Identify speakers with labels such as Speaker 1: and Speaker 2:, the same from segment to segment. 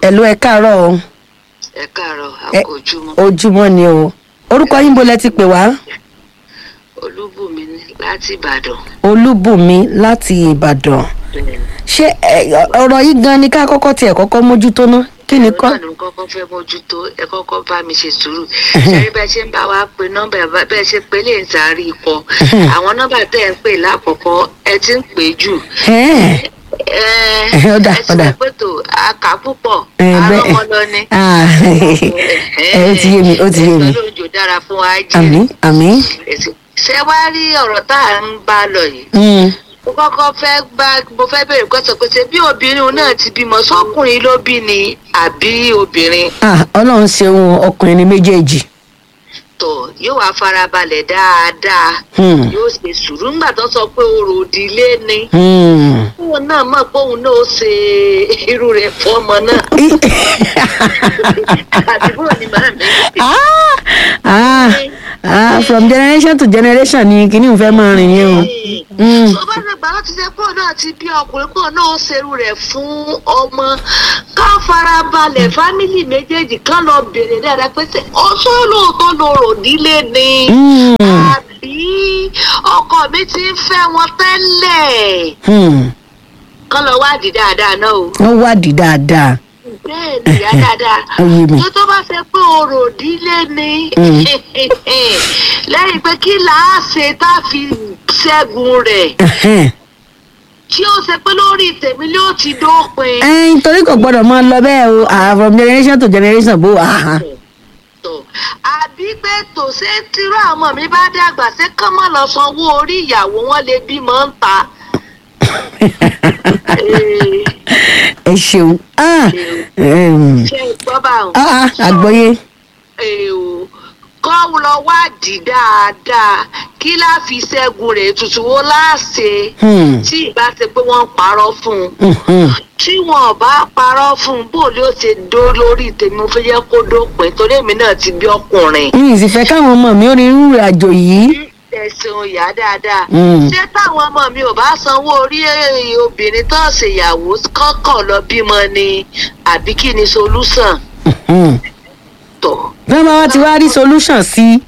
Speaker 1: ẹ̀lú ẹ káàárọ̀ o
Speaker 2: ẹ káàárọ̀
Speaker 1: Ẹ-
Speaker 2: àkójúmọ́
Speaker 1: ojúmọ́ ni o orúkọ yín bo lẹ ti pè wá
Speaker 2: olúbùnmi ní láti ìbàdàn
Speaker 1: olúbùnmi láti ìbàdàn ṣé ẹ, ọ̀rọ̀ yìí gan ni ká kọ́kọ́ tiẹ̀ kọ́kọ́ mójútó ná kí ni kọ́
Speaker 2: náà ló kọ́kọ́ fẹ́ mójútó ẹ kọ́kọ́ bá mi ṣe sùúrù ṣẹ́rí bẹ́ẹ̀ ṣe ń bá wa pe nọ́mbà ẹ̀ bá- bẹ́ẹ̀ ṣe pé lè ń sáré ikọ̀ àwọn nọ́mbà tẹ́ ẹ̀ ń pè lákọ̀ọ́kọ́ ẹ ti ń pè jù
Speaker 1: Ẹ́ẹ̀,
Speaker 2: ẹ
Speaker 1: Ẹ, ó dà,
Speaker 2: ẹ
Speaker 1: ó dà.
Speaker 2: ti pé tó àkà púpọ̀
Speaker 1: ẹ, bẹ́ẹ̀-
Speaker 2: àrọ́mọ lọ ni.
Speaker 1: Ah, ẹ, ó ti yé mi ó ti yé mi
Speaker 2: ẹ̀sọ́ lójó dára fún wa
Speaker 1: àmì
Speaker 2: jẹ́
Speaker 1: àmì
Speaker 2: ṣé wàá rí ọ̀rọ̀ tá à ń bá lọ yìí
Speaker 1: Mm,
Speaker 2: mo kọ́kọ́ fẹ́ gbá mo fẹ́ bèrè pẹ́sọ̀ pé ṣe bí obìnrin náà ti bímọ sọ́kùnrin ló bí ni àbí obìnrin
Speaker 1: ah, ọlọ́run ṣeun ọkùnrin ni méjèèjì
Speaker 2: tó yóò wá farabalẹ̀ dáadáa
Speaker 1: Hmm.
Speaker 2: yóò ṣe sùúrù ńgbà tó sọ pé orò òdìlé ni
Speaker 1: Hmm.
Speaker 2: òun náà mọ̀ pé òun náà ó ṣe irú rẹ̀ fọ́mọ náà àdúgbò ni màá mi.
Speaker 1: ah, ah, from generation to generation ni kìíní fẹ́ máa rìn yẹn o. Mm.
Speaker 2: tó bá ṣe gbà láti ṣe pọ̀ náà ti bí ọkùnrin pọ̀ náà ó ṣerú rẹ̀ fún ọmọ ká farabalẹ̀ fámìlì méjèèjì ká lọ bèrè dáadáa pé ṣé ọṣọ lóòótọ́ ló rò nílé ni
Speaker 1: Mm.
Speaker 2: àbí ọkọ mi ti ń fẹ́ wọn tẹ́lẹ̀
Speaker 1: Hmm.
Speaker 2: kán lọ wádìí dáadáa náà o
Speaker 1: wọ́n wádìí dáadáa.
Speaker 2: bẹ́ẹ̀ ni ìyá dáadáa
Speaker 1: Ó yé mi.
Speaker 2: tó tó bá ṣe pé orò nílé ni
Speaker 1: Mm.
Speaker 2: lẹ́yìn pé kí làá ṣe tá a fi ṣẹ́gun rẹ̀
Speaker 1: Ẹhẹ́n.
Speaker 2: tí ó ṣe pé lórí tèmi ló ti dópin.
Speaker 1: ẹyin torí kò gbọdọ̀ máa lọ bẹ́ẹ̀ o ah, from generation to generation bó ah,
Speaker 2: tó àbí pé tò ṣe tírú àwọn ọmọ mi bá dàgbà ṣé kán mọ̀ lọ sanwó orí ìyàwó wọn lè bímọ ń ta. Ee,
Speaker 1: ẹ ṣeun ah, em,
Speaker 2: ṣé ìgbọ́ bá wọn.
Speaker 1: ah, ah, àgbọ́yé
Speaker 2: Ee o, kọ́ lọ wádìí dáadáa kí láà fi ṣẹ́gun rẹ̀ tuntun wo láàṣẹ
Speaker 1: Hmm.
Speaker 2: tí ìbá ṣe pé wọ́n ń parọ́ fún un.
Speaker 1: Mhm.
Speaker 2: tí wọn ò bá parọ́ fún un bó ló ṣe dó lórí tèmi mo fẹ́ yẹ kó dópin torí èmi náà ti bí ọkùnrin.
Speaker 1: mi ì sì fẹ́ káwọn ọmọ mi ó rí irú àjò yìí
Speaker 2: ẹ̀sìn ìyá dáadáa.
Speaker 1: Mm.
Speaker 2: ṣé táwọn ọmọ mi ò bá sanwó orí eh, obìnrin tó ń ṣèyàwó kọ́kàn lọ bímọ ni àbí kí ni solúsàn
Speaker 1: Mhm.
Speaker 2: tó.
Speaker 1: bí wọ́n bá wá ti wá rí solution sí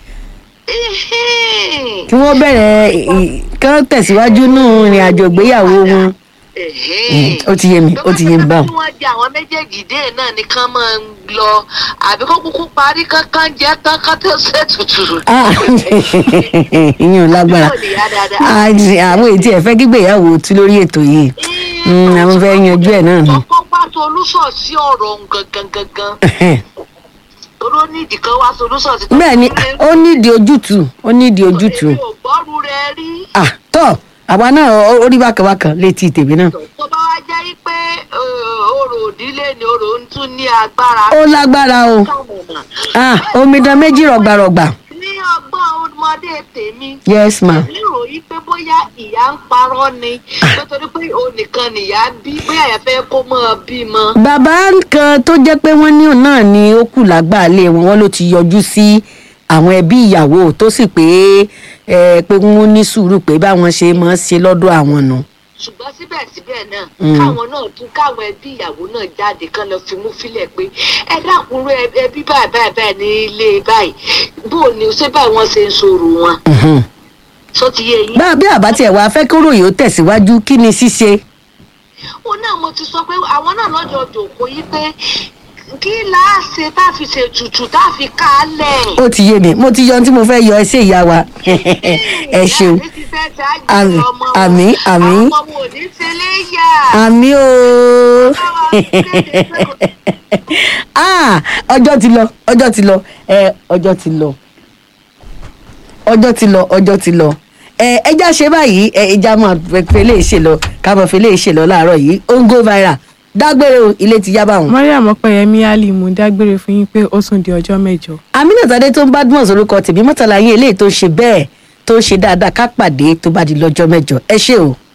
Speaker 1: kí wọ́n bẹ̀rẹ̀ ì- kán tẹ̀síwájú nù ìrìn àjò ìgbéyàwó wọn Mm, ó ti yé mi ó ti yé mi báwọn.
Speaker 2: bí wọ́n jẹ àwọn méjèèjì dé náà ni kán máa ń lọ àbí kó kúkú parí kankan jẹ́ kankan tó ṣètùtù.
Speaker 1: Ah, ìyẹn ò lágbára
Speaker 2: Yóò lè yá dáadáa.
Speaker 1: Ah, àwọn ètí ẹ̀ fẹ́ gbígbéyàwó tú lórí ètò yìí Mm, àwọn fẹ́ yanjú ẹ̀ náà ni.
Speaker 2: kọ́kọ́ wá solúsọ̀ sí ọ̀rọ̀ òun gangan gangan toró nídìí kan wá solúsọ̀ sí.
Speaker 1: bẹ́ẹ̀ ni ó nídìí ojútùú ó nídìí ojútùú
Speaker 2: èmi ò gbọ́rú rẹ rí.
Speaker 1: Ah, tọ́ àwa náà ó- ó rí bákanbákan létí tèmi náà
Speaker 2: tó bá wá jẹ́ pé orò òdílé ni orò ń tún ní agbára.
Speaker 1: ó lágbára o
Speaker 2: kàmùnà.
Speaker 1: Ah, omidan méjì rọ̀gbàrọ̀gbà
Speaker 2: ní ọgbọ́n ọmọdé tèmi.
Speaker 1: yes ma
Speaker 2: èmi rò yí pé bóyá ìyá ń parọ́ ni nítorí pé òun nìkan nìyá bí bóyá ìyá fẹ́ kó mọ́ ọ bímọ.
Speaker 1: bàbá kan tó jẹ́ pé wọ́n ní òun náà ni ó kù lágbàálẹ̀ wọn wọ́n ló ti yọjú sí àwọn ẹbí ìyàwó tó sì pé ẹ pé wọ́n ní sùúrù pé báwọn ṣe máa ń ṣe lọ́dọ̀ àwọn nù.
Speaker 2: ṣùgbọ́n síbẹ̀síbẹ̀ náà
Speaker 1: Mm.
Speaker 2: káwọn náà tún káwọn ẹbí ìyàwó náà jáde kán lọ fi mú fílẹ̀ pé ẹ dákunrú ẹbí báyìí báyìí báyìí ní ilé báyìí bó o ní ṣé báyìí wọ́n ṣe ń sọ̀rọ̀ wọn
Speaker 1: Mhm.
Speaker 2: sọ ti yé yín.
Speaker 1: bá bí àbá tiẹ̀ wá fẹ́ kóró yìí ó tẹ̀síwájú kí ni ṣíṣe.
Speaker 2: ó náà mo ti sọ pé àwọn náà lọ́jọ́ jòkó yí pé kí láà ṣe tá a fi ṣe tutù tá a fi ká a lẹ̀.
Speaker 1: ó ti yé mi mo ti yọ ohun tí mo fẹ́ yọ ẹ sí ìyá wa ẹ ṣeun
Speaker 2: Ìyá mi ti fẹ́ ṣáájú
Speaker 1: Àmín,
Speaker 2: ọmọ wọn.
Speaker 1: àmín, àmín.
Speaker 2: àwọn ọmọ ò ní ṣe léyà.
Speaker 1: àmì o Ah, ọjọ́ ti lọ ọjọ́ ti lọ ẹ ọjọ́ ti lọ ọjọ́ ti lọ ọjọ́ ti lọ ẹ ẹja ṣe báyìí ẹ ẹja máa fẹ́ lè ṣe lọ ká máa fẹ́ lè ṣe lọ láàárọ̀ yìí ó ń go viral dágbére o ilé ti yá báwọn.
Speaker 3: mariam ọpẹyẹmí ali mo dágbére fún yín pé ó tún di ọjọ́ mẹ́jọ.
Speaker 1: aminat adé tó ń bá dùn orúkọ tèmi mọ́tàlá yín eléyìí tó ń ṣe bẹ́ẹ̀ tó ń ṣe dáadáa ká pàdé tó bá di lọ́jọ́ mẹ́jọ ẹ ṣé o.